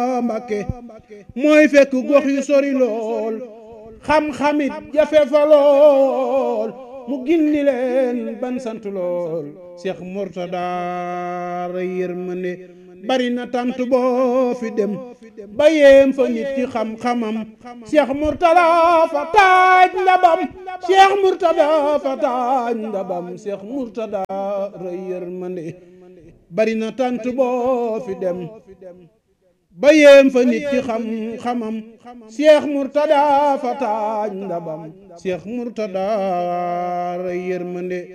Mbàkke mooy fekk gox yu sori lool xam-xamit jafe fa lool mu gindi leen ban sant lool Cheikh Mourtada ra yërmande bari na tant boo fi dem ba yéem fa nit ci xam-xamam Cheikh Mourtada fa taaj ndabam Cheikh Mourtada fa taaj ndabam Cheikh Mourtada ra yërmande bari na tant boo fi dem ba yéem fa nit ci xam-xamam Cheikh Mourtada fa taaj ndabam Cheikh Mourtada ra yërmande